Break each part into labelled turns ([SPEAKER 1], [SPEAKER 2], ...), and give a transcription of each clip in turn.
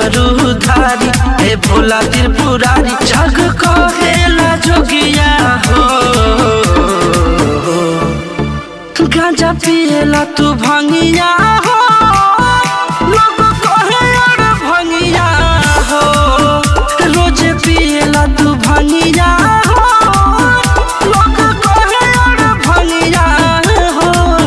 [SPEAKER 1] डमरू धारी हे भोला त्रिपुरारी जग कहेला जोगिया हो गांजा पिएला तू भंगिया हो लोग कहे अरे भंगिया हो रोज पिएला तू भंगिया हो लोग कहे अरे भंगिया हो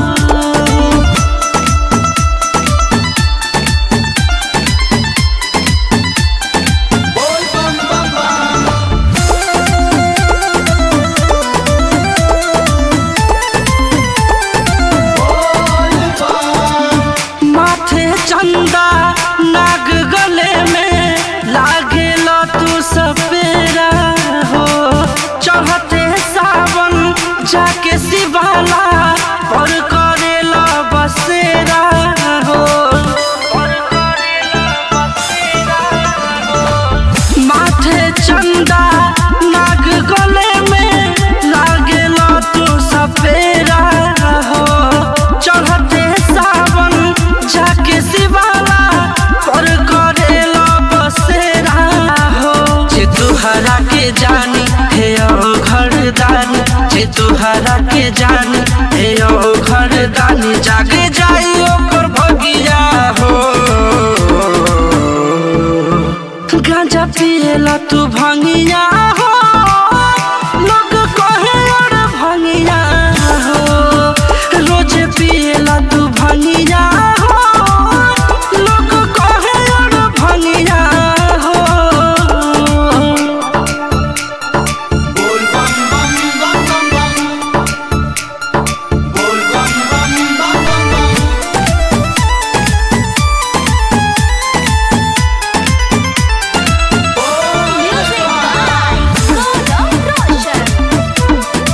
[SPEAKER 1] माथे चंदा नाग गले में लागेल तू सपेरा हो चढ़ते सावन जाके शिवाला पर करेला बसेरा हो माथे चंदा नाग गले में लागेल तू सपेरा हो चढ़ते सावन जाके शिवाला पर करेला बसेरा हो जे तुहरा के जानी हे ओ घरदानी जे तुहरा के जानी हे ओ घरदानी जागे जाई ओकर भगिया हो गांजा पिएला तू भंगिया हो लोग कहे अरे भंगिया हो रोज पिएला तू भंगिया हो लोग कहे अरे भंगिया हो
[SPEAKER 2] बोल बम बम बम बम बम बोल बम बम बम बम बम
[SPEAKER 3] Music by Gaurav Roshan.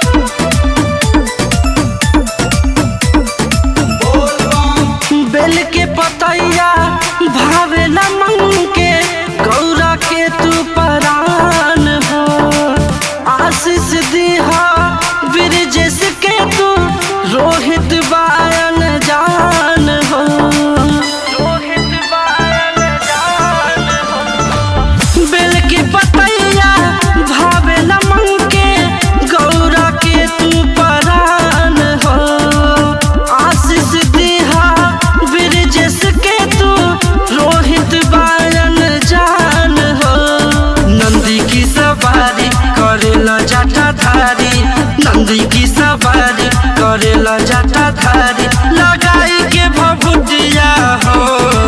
[SPEAKER 2] बोल बम
[SPEAKER 1] बेल के पतैया भावेला मन के गौरा के तू परान हो आशीष दीहा ब्रिजेश के तू रोहित बायन जान हो रोहित बायन जान हो बेल के पतैया भावेला मन के गौरा के तू परान हो आशीष दिहा ब्रिजेश के तू रोहित बायन जान हो नंदी की सवारी करेला जटाधारी नंदी की सवारी करेला जटाधारी लगाई के भभुटिया हो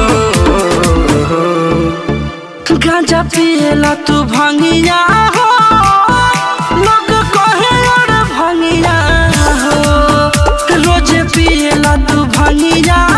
[SPEAKER 1] गांजा पिएला तू भंगिया हो लोग कहे अरे भंगिया हो रोज पिएला तू भंगिया